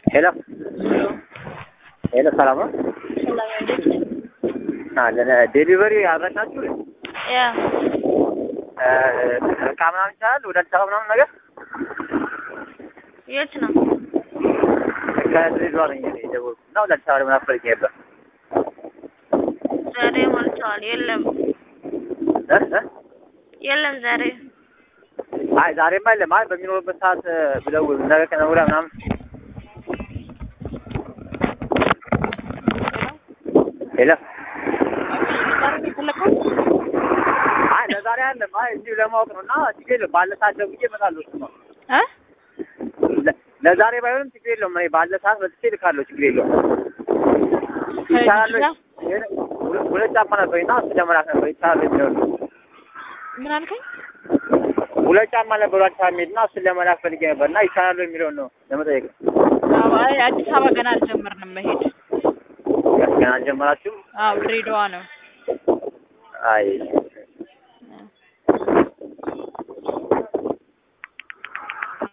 ሄሎ ሄሎ፣ ሰላም ነው? ሰላም እንዴት ነህ? አለን። ዴሊቨሪ አድራሻችሁ ያ እቃ ምናምን ይቻላል? ወደ አዲስ አበባ ምናምን ነገር የት ነው? ከድሬዳዋ ነኝ እኔ የደወልኩት እና ወደ አዲስ አበባ ለምን አትፈልጊ ነበር? ዛሬ ሞልተዋል። የለም እ እ የለም ዛሬ አይ ዛሬማ የለም። አይ በሚኖርበት ሰዓት ብደውል ነገ ከነገ ወዲያ ምናምን ሄሎ አይ ለዛሬ አይደለም። አይ እዚሁ ለማወቅ ነው እና ችግር የለውም። ባለ ሰዓት ደውዬ እመጣለሁ። እሱማ እ ለ- ለዛሬ ባይሆንም ችግር የለውም። እኔ ባለ ሰዓት መጥቼ እልካለሁ። ችግር የለውም። ይቻላል ወይ? ሁለ- ሁለት ጫማ ነበር እና እሱ ለመላክ ነበር። ይቻላል የሚለው ነው። ምን አልከኝ? ሁለት ጫማ ነበሩ አዲስ አበባ የሚሄድ እና እሱን ለመላክ ፈልጌ ነበር እና ይቻላል የሚለውን ነው ለመጠየቅ ነው። አዎ፣ አይ አዲስ አበባ ገና አልጀመርንም መሄድ። ገና አልጀመራችሁም? አዎ ድሬዳዋ ነው። አይ